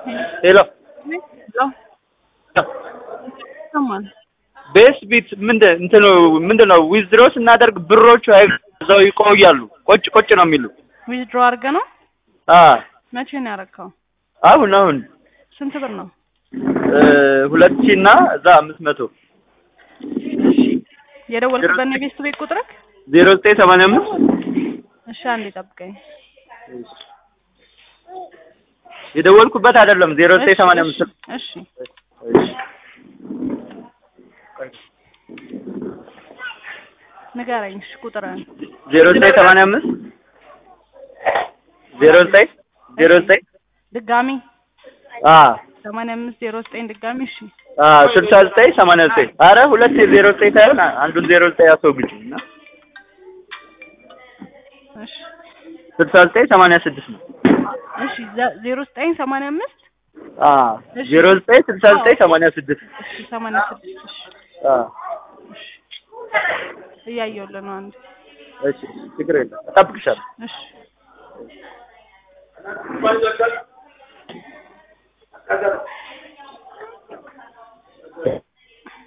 ሄሎ ሰማን ቤስ ቢት ምንድን እንትኑ ምንድን ነው ዊዝድሮ ስናደርግ ብሮቹ እዛው ይቆያሉ። ቆጭ ቆጭ ነው የሚሉ ዊዝድሮ አድርገ ነው። አ መቼ ነው ያረካው? አሁን አሁን ስንት ብር ነው? እ ሁለት ሺህ እና እዛ አምስት መቶ የደወልክበት ነው የቤት ቤት ቁጥርክ? ዜሮ ዘጠኝ ሰማንያ አምስት እሺ አንዴ ጠብቀኝ። የደወልኩበት አይደለም ዜሮ ዘጠኝ ሰማንያ አምስት እሺ ንገረኝ። እሺ ቁጥርን ዜሮ ዘጠኝ ሰማንያ አምስት ዜሮ ዘጠኝ ዜሮ ዘጠኝ ድጋሚ አ ሰማንያ አምስት ዜሮ ዘጠኝ ድጋሚ እሺ አ ስልሳ ዘጠኝ ሰማንያ ዘጠኝ አረ ሁለት ዜሮ ዘጠኝ ሳይሆን አንዱን ዜሮ ዘጠኝ አስወግጅ እና እሺ ስልሳ ዘጠኝ ሰማንያ ስድስት ነው። እሺ ዘ- ዜሮ ዘጠኝ ሰማንያ አምስት አ ዜሮ ዘጠኝ ስልሳ ዘጠኝ ሰማንያ ስድስት እሺ ሰማንያ ስድስት እሺ አ እያየሁልህ ነው አንድ እሺ ችግር የለም እጠብቅሻለሁ። እሺ